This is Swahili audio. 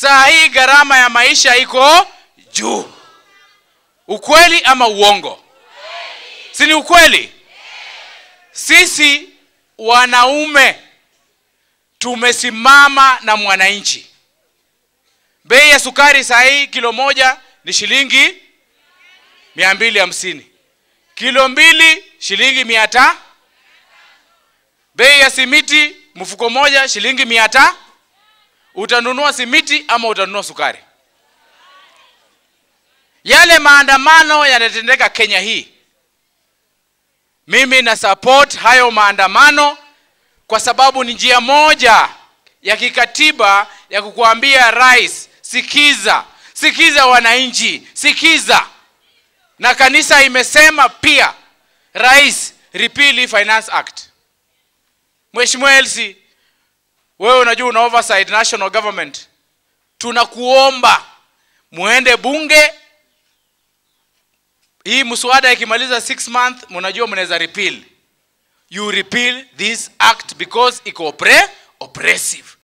saa hii gharama ya maisha iko juu ukweli ama uongo si ni ukweli sisi wanaume tumesimama na mwananchi bei ya sukari saa hii kilo moja ni shilingi mia mbili hamsini kilo mbili shilingi mia ta bei ya simiti mfuko moja shilingi mia ta utanunua simiti ama utanunua sukari yale maandamano yanatendeka kenya hii mimi na support hayo maandamano kwa sababu ni njia moja ya kikatiba ya kukuambia rais sikiza sikiza wananchi sikiza na kanisa imesema pia rais repeal hii finance act mheshimiwa elsi wewe unajua una oversight national government tunakuomba muende bunge hii mswada ikimaliza 6 month mnajua mnaweza repeal you repeal this act because iko oppre- oppressive